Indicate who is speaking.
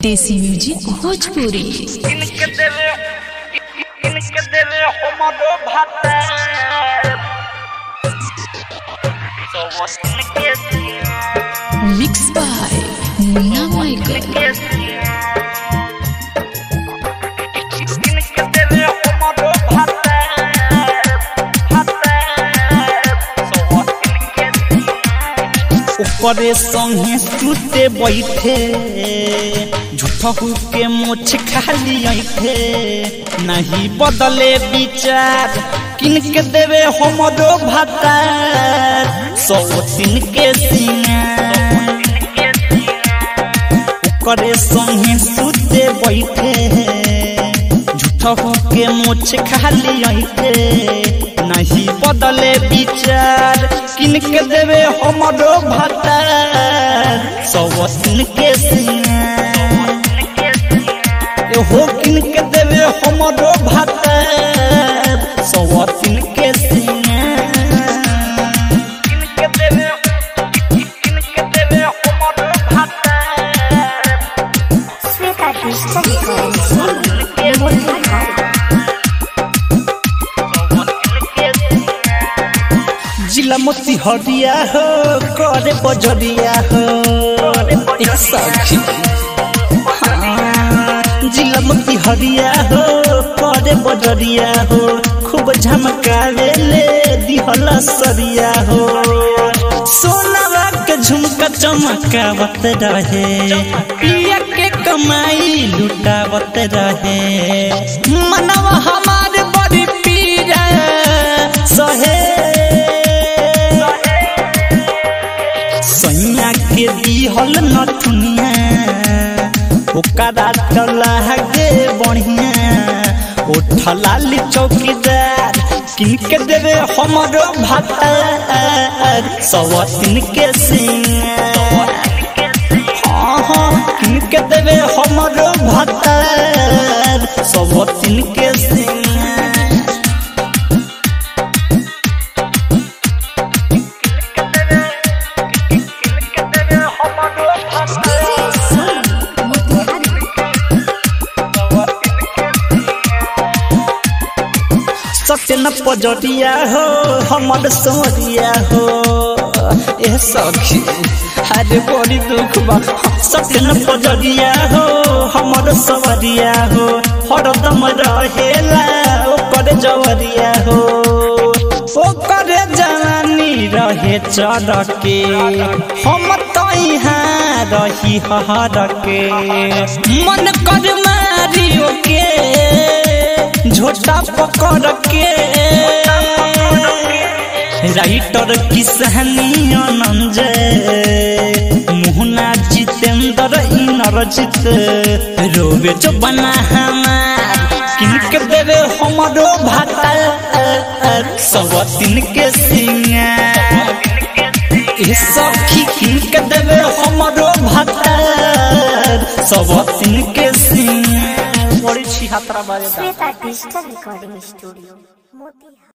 Speaker 1: देसी म्यूजिक भोजपुरी
Speaker 2: इनके देवे इनके देवे हमरो भाता so was इनके
Speaker 1: मिक्स बाय मुन्ना माइकल
Speaker 2: इनके इनके देवे हमरो भाता भाता so was इनके
Speaker 3: ओकरे संगे सुते बैठे झूठहू के मोछ खाली ऐठे नहीं बदले विचार किनके देवे हमरो भातार सौ दिन के सिंगार ओकरे संगे सुते बैठे झूठहू के मोछ खाली ऐठे नहीं बदले विचार किनके देवे हमरो भातार सौ दिन के सिंगार हो किनके देवे हमरो भातार सौ दिन के सिंगार
Speaker 2: इनके देवे इनके देवे हमरो भाता
Speaker 4: Sveta Krishna
Speaker 3: जिला मोती हरिया हो करे बजरिया हो एक सखी हाँ, जिला मोती हरिया हो करे बजरिया हो खूब झमकावे ले दिहला सरिया हो सोनावा के झुमका चमकावत रहे पिया के कमाई लुटावत रहे मनवा हमारे बड़ी पीरा सहे सैया के दिहल नथुनिया ओकरा टला गे बढ़िया उठला ली चौकीदार किनके देवे हमरो भातार सवतिन के सिंगार हाँ हाँ किनके देवे हमरो भातार सवतिन के सिंगार
Speaker 2: इनके देवे हमरो भाता
Speaker 3: सत्य न पजरिया हो हमर सोरिया हो ए सखी अरे बड़ी दुख बा सत्य न पजरिया हो हमर सवरिया हो हरदम रहेला ओकर जवरिया हो ओकर जवानी रहे चढ़ के हम तो यहाँ रही हर के मन कर मारियो के झोटा पकड़ के राइटर किसहनी आनंद मुहना जितेंद्र इनरजित रोवे जो बना हमार किनके देवे हमरो भाता सब दिन के सिंगार ए सखी किनके देवे हमरो भाता सब दिन के सिंगार बड़ी छिहत्तरा बाजे
Speaker 4: Sveta Krishna Recording Studio Motiha